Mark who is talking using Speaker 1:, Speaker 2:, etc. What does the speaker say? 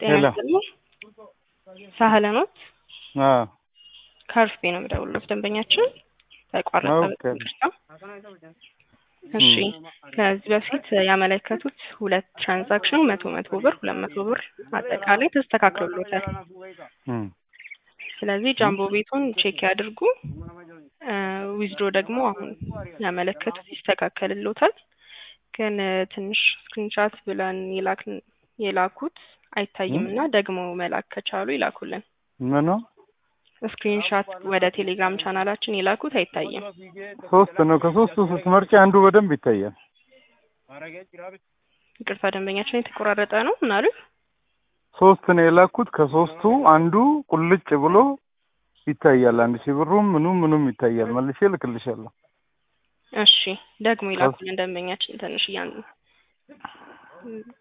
Speaker 1: ጤና
Speaker 2: ሄሎ።
Speaker 1: ይስጥልኝ። ሳህለ ኖት
Speaker 2: አዎ
Speaker 1: ከአርፌ ነው የምደውልልዎት። ደንበኛችን ተቋረጠ።
Speaker 2: ኦኬ።
Speaker 1: ይቅርታ። እሺ ከዚህ በፊት ያመለከቱት ሁለት ትራንዛክሽን መቶ መቶ ብር ሁለት መቶ ብር አጠቃላይ ተስተካክሎሎታል።
Speaker 2: እም፣
Speaker 1: ስለዚህ ጃምቦ ቤቱን ቼክ ያድርጉ። ዊዝድሮ ደግሞ አሁን ያመለከቱት ይስተካከልሎታል። ግን እ፣ ትንሽ ስክሪንሻት ብለን የላክን የላኩት አይታይም እና ደግሞ መላክ ከቻሉ ይላኩልን።
Speaker 2: ምኑ
Speaker 1: ስክሪንሻት ወደ ቴሌግራም ቻናላችን የላኩት አይታይም።
Speaker 2: ሶስት ነው። ከሶስቱ ስትመርጪ አንዱ በደንብ ይታያል።
Speaker 1: ይቅርታ ደንበኛችን የተቆራረጠ ነው ምናሉ?
Speaker 2: ሶስት ነው የላኩት። ከሶስቱ አንዱ ቁልጭ ብሎ ይታያል። አንድ ሺህ ብሩም ምኑም ምኑም ይታያል። መልሼ እልክልሻለሁ።
Speaker 1: እሺ ደግሞ ይላኩልን ደንበኛችን ትንሽ እያን